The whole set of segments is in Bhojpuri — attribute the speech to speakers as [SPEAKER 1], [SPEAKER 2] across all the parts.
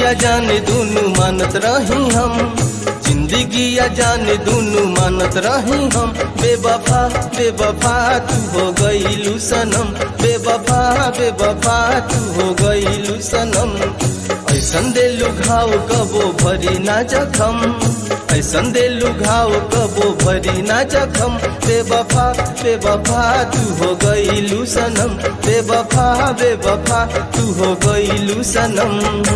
[SPEAKER 1] या जाने दुनु मानत रही हम जिंदगी या जाने दुनु मानत रही हम बेवफा बेवफा तू हो गईलू सनम बेवफा बेवफा तू हो गईलू सनम ऐसन देलू घाव कबो भरी ना जखम ऐसन देलू घाव कबो भरी ना जखम बेवफा बेवफा तू हो गईलू सनम बेवफा बेवफा तू हो गईलू सनम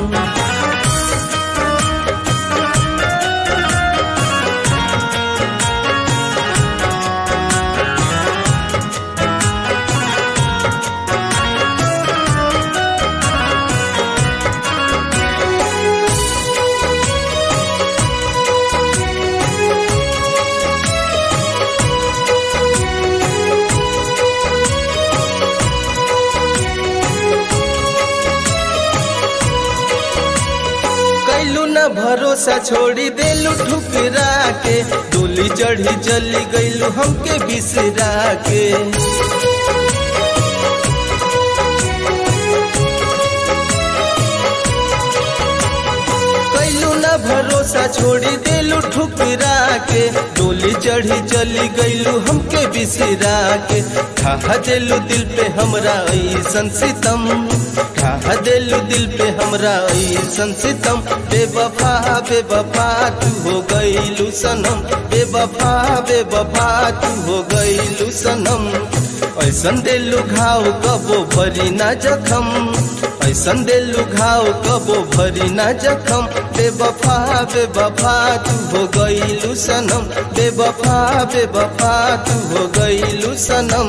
[SPEAKER 1] कैलू न भरोसा छोड़ी देलू ठुकरा के डोली चढ़ी चली गईलू हमके बिसरा के कैलू न भरोसा छोड़ी देलू ठुकरा के डोली चढ़ी चली गईलू हमके बिसरा के खा देलू दिल पे हमरा ऐसन सितम खा देलू दिल पे हमरा ऐसन सितम बेवफा बेवफा तू हो गईलू सनम बेवफा बेवफा तू हो गईलू सनम ऐसन देलू घाव कबो भरी ना जखम ऐसन देलू घाव कबो भरी ना जखम बेवफा बेवफा तू हो गईलू सनम बेवफा बेवफा तू हो गईलू सनम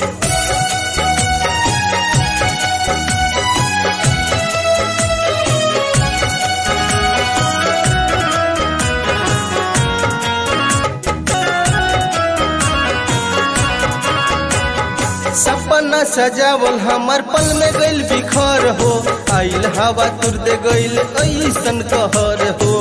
[SPEAKER 1] सपना सजावल हमार पल में गइल बिखर हो आइल हवा तुर दे गइल ऐसन कहर हो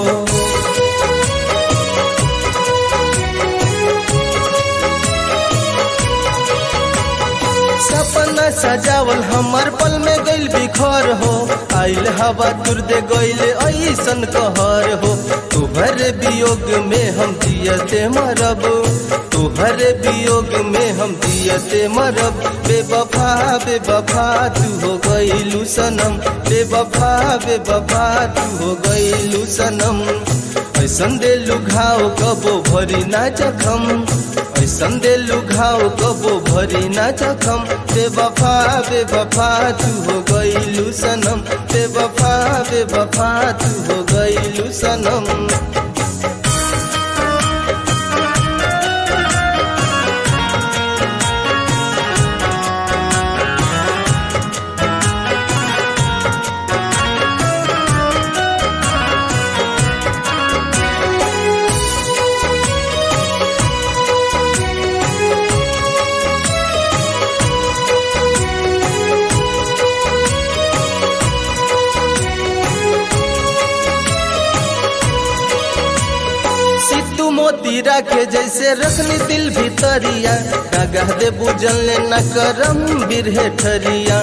[SPEAKER 1] सपना सजावल हमार पल में गइल बिखर हो आइल हवा तुर दे गइल ऐसन कहर हो तुहर वियोग में हम जियते मरब तुहर वियोग में हम जियते मरब बेवफा बेवफा तू हो गईलू सनम बेवफा बेवफा तू हो गईलू सनम ऐसन देलू घाव कबो भरी ना जखम ऐसन देलू घाव कबो भरी ना जखम बेवफा बेवफा तू हो गईलू सनम बेवफा बेवफा तू हो गईलू सनम सिद्धू मोती राखे जैसे रखनी दिल भीतरिया डगह दे बुझल न करम बिरहे ठरिया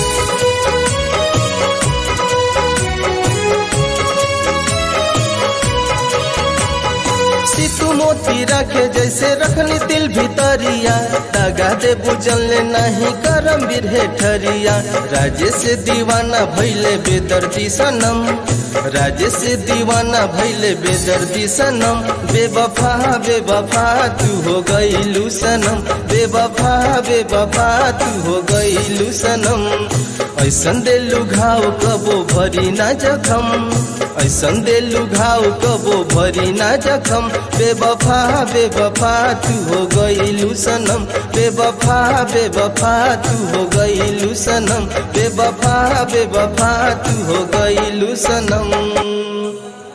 [SPEAKER 1] सिद्धू मोती राखे जैसे रखनी दिल भीतरिया दगा दे बुझल नहीं करम बिरहे ठरिया राजे से दीवाना भैले बेदर्दी सनम राजे से दीवाना भैले बेदर्दी सनम बेवफा बेवफा तू हो गईलू सनम बेवफा बेवफा तू हो गईलू सनम ऐसन देलू घाव कबो भरी ना जखम ऐसन देलू घाव कबो भरी ना जखम बेवफा बेवफा तू हो गईलू सनम बेवफा बेवफा तू हो गईलू सनम बेवफा बेवफा तू हो गईलू सनम